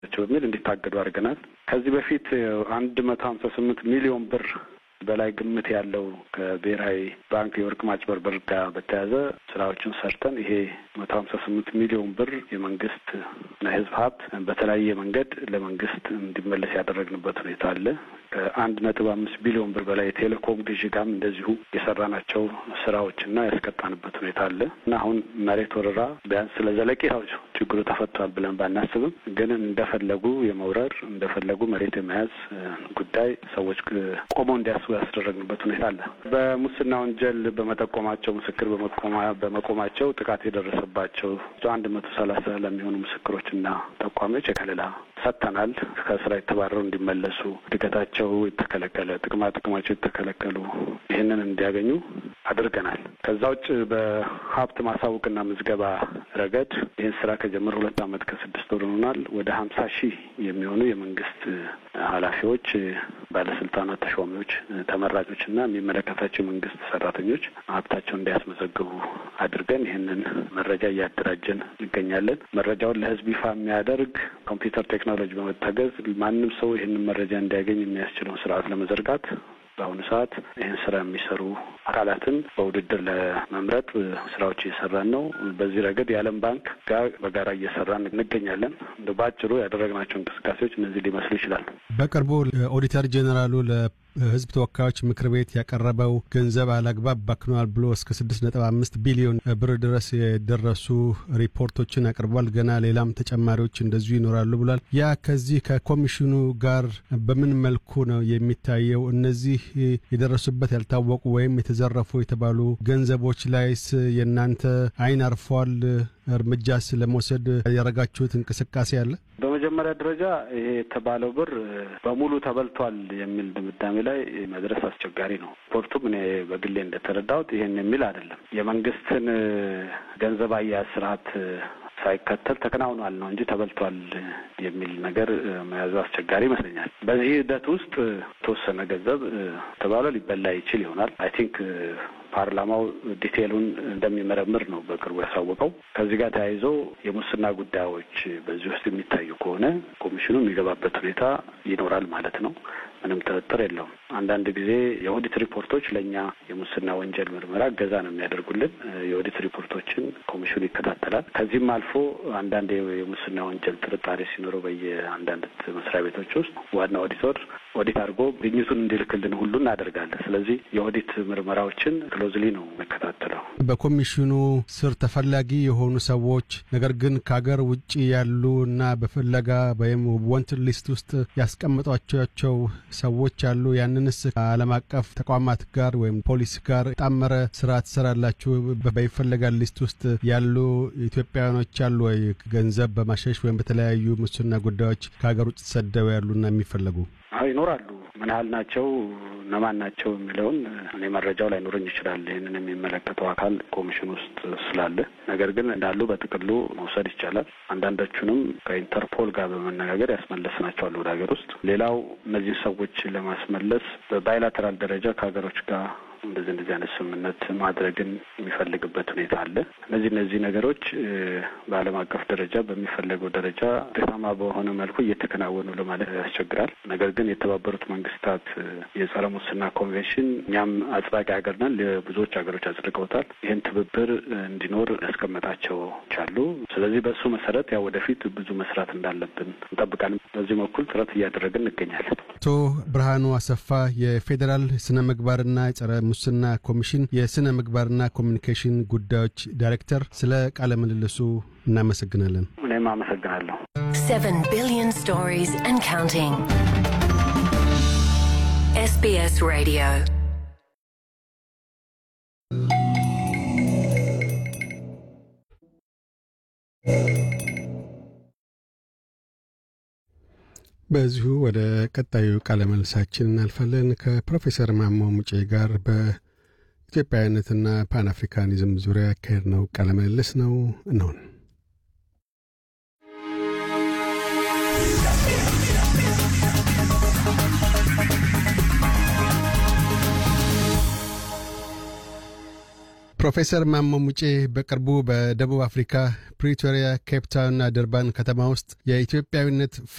በሚል እንዲታገዱ አድርገናል። ከዚህ በፊት አንድ መቶ ሀምሳ ስምንት ሚሊዮን ብር በላይ ግምት ያለው ከብሔራዊ ባንክ የወርቅ ማጭበርበር ጋር በተያያዘ ስራዎችን ሰርተን ይሄ መቶ ሀምሳ ስምንት ሚሊዮን ብር የመንግስት እና የሕዝብ ሀብት በተለያየ መንገድ ለመንግስት እንዲመለስ ያደረግንበት ሁኔታ አለ። ከአንድ ነጥብ አምስት ቢሊዮን ብር በላይ የቴሌኮም ግዢ ጋም እንደዚሁ የሰራናቸው ስራዎችና ያስቀጣንበት ሁኔታ አለ እና አሁን መሬት ወረራ ቢያንስ ስለ ዘለቄታው ችግሩ ተፈቷል ብለን ባናስብም ግን እንደፈለጉ የመውረር እንደፈለጉ መሬት የመያዝ ጉዳይ ሰዎች ቆመው እንዲያስቡ ያስደረግንበት ሁኔታ አለ። በሙስና ወንጀል በመጠቆማቸው ምስክር በመቆማቸው ጥቃት የደረሰባቸው አንድ መቶ ሰላሳ ለሚሆኑ ምስክሮችና ጠቋሚዎች የከለላ ሰጥተናል። ከስራ የተባረሩ እንዲመለሱ፣ እድገታቸው የተከለከለ፣ ጥቅማ ጥቅማቸው የተከለከሉ ይህንን እንዲያገኙ አድርገናል። ከዛ ውጭ በሀብት ማሳወቅና ምዝገባ ረገድ ይህን ስራ ከጀመረ ሁለት ዓመት ከስድስት ወር ሆኗል። ወደ ሀምሳ ሺህ የሚሆኑ የመንግስት ኃላፊዎች፣ ባለስልጣናት፣ ተሿሚዎች፣ ተመራጮችና የሚመለከታቸው የመንግስት ሰራተኞች ሀብታቸውን እንዲያስመዘግቡ አድርገን ይህንን መረጃ እያደራጀን እንገኛለን። መረጃውን ለህዝብ ይፋ የሚያደርግ ኮምፒውተር ቴክኖሎጂ በመታገዝ ማንም ሰው ይህንን መረጃ እንዲያገኝ የሚያስችለውን ስርዓት ለመዘርጋት በአሁኑ ሰዓት ይህን ስራ የሚሰሩ አካላትን በውድድር ለመምረጥ ስራዎች እየሰራን ነው። በዚህ ረገድ የዓለም ባንክ ጋር በጋራ እየሰራን እንገኛለን። እንደ በአጭሩ ያደረግናቸው እንቅስቃሴዎች እነዚህ ሊመስሉ ይችላሉ። በቅርቡ ኦዲተር ጄኔራሉ ለህዝብ ተወካዮች ምክር ቤት ያቀረበው ገንዘብ አላግባብ ባክኗል ብሎ እስከ ስድስት ነጥብ አምስት ቢሊዮን ብር ድረስ የደረሱ ሪፖርቶችን አቅርቧል። ገና ሌላም ተጨማሪዎች እንደዚሁ ይኖራሉ ብሏል። ያ ከዚህ ከኮሚሽኑ ጋር በምን መልኩ ነው የሚታየው? እነዚህ የደረሱበት ያልታወቁ ወይም የተዘረፉ የተባሉ ገንዘቦች ላይስ የእናንተ አይን አርፏል? እርምጃስ ለመውሰድ ያደረጋችሁት እንቅስቃሴ አለ? በመጀመሪያ ደረጃ ይሄ የተባለው ብር በሙሉ ተበልቷል የሚል ድምዳሜ ላይ መድረስ አስቸጋሪ ነው። ሪፖርቱም እኔ በግሌ እንደተረዳሁት ይሄን የሚል አይደለም። የመንግስትን ገንዘብ አያያዝ ስርዓት ሳይከተል ተከናውኗል ነው እንጂ ተበልቷል የሚል ነገር መያዙ አስቸጋሪ ይመስለኛል። በዚህ ሂደት ውስጥ የተወሰነ ገንዘብ ተባለ ሊበላ ይችል ይሆናል። አይ ቲንክ ፓርላማው ዲቴሉን እንደሚመረምር ነው በቅርቡ ያሳወቀው። ከዚህ ጋር ተያይዞ የሙስና ጉዳዮች በዚህ ውስጥ የሚታዩ ከሆነ ኮሚሽኑ የሚገባበት ሁኔታ ይኖራል ማለት ነው። ምንም ጥርጥር የለውም። አንዳንድ ጊዜ የኦዲት ሪፖርቶች ለእኛ የሙስና ወንጀል ምርመራ እገዛ ነው የሚያደርጉልን። የኦዲት ሪፖርቶችን ኮሚሽኑ ይከታተላል። ከዚህም አልፎ አንዳንድ የሙስና ወንጀል ጥርጣሬ ሲኖረው በየአንዳንድ መስሪያ ቤቶች ውስጥ ዋና ኦዲተር ኦዲት አድርጎ ግኝቱን እንዲልክልን ሁሉ እናደርጋለን። ስለዚህ የኦዲት ምርመራዎችን ክሎዝሊ ነው የሚከታተለው። በኮሚሽኑ ስር ተፈላጊ የሆኑ ሰዎች ነገር ግን ከሀገር ውጭ ያሉ እና በፍለጋ ወይም ወንት ሊስት ውስጥ ያስቀምጧቸው ሰዎች አሉ። ያንንስ ከዓለም አቀፍ ተቋማት ጋር ወይም ፖሊስ ጋር የጣመረ ስራ ትሰራላችሁ? በይፈለጋል ሊስት ውስጥ ያሉ ኢትዮጵያውያኖች አሉ ወይ? ገንዘብ በማሸሽ ወይም በተለያዩ ሙስና ጉዳዮች ከሀገር ውጭ ተሰደው ያሉና የሚፈለጉ አዎ ይኖራሉ። ምን ያህል ናቸው እነማን ናቸው የሚለውን እኔ መረጃው ላይኖረኝ ይችላል። ይህንን የሚመለከተው አካል ኮሚሽን ውስጥ ስላለ፣ ነገር ግን እንዳሉ በጥቅሉ መውሰድ ይቻላል። አንዳንዶቹንም ከኢንተርፖል ጋር በመነጋገር ያስመለስናቸዋል ወደ ሀገር ውስጥ። ሌላው እነዚህን ሰዎች ለማስመለስ በባይላተራል ደረጃ ከሀገሮች ጋር እንደዚህ እንደዚህ አይነት ስምምነት ማድረግን የሚፈልግበት ሁኔታ አለ። እነዚህ እነዚህ ነገሮች በዓለም አቀፍ ደረጃ በሚፈለገው ደረጃ ውጤታማ በሆነ መልኩ እየተከናወኑ ለማለት ያስቸግራል። ነገር ግን የተባበሩት መንግስታት የጸረ ሙስና ኮንቬንሽን እኛም አጽዳቂ ሀገር ነን፣ ብዙዎች ሀገሮች አጽድቀውታል። ይህን ትብብር እንዲኖር ያስቀመጣቸው አሉ። ስለዚህ በእሱ መሰረት ያው ወደፊት ብዙ መስራት እንዳለብን እንጠብቃለን። በዚህ በኩል ጥረት እያደረግን እንገኛለን። አቶ ብርሃኑ አሰፋ የፌዴራል ስነ ምግባርና ጸረ ሙስና ኮሚሽን የስነ ምግባርና ኮሚኒኬሽን ጉዳዮች ዳይሬክተር፣ ስለ ቃለ ምልልሱ እናመሰግናለን። እኔም አመሰግናለሁ። Seven billion stories and counting. SBS Radio. በዚሁ ወደ ቀጣዩ ቃለ መልሳችን እናልፋለን። ከፕሮፌሰር ማሞ ሙጬ ጋር በኢትዮጵያዊነትና ፓን አፍሪካኒዝም ዙሪያ ያካሄድ ነው ቃለ ምልልስ ነው ነውን ፕሮፌሰር ማሞ ሙጬ በቅርቡ በደቡብ አፍሪካ ፕሪቶሪያ፣ ኬፕታውንና ደርባን ከተማ ውስጥ የኢትዮጵያዊነት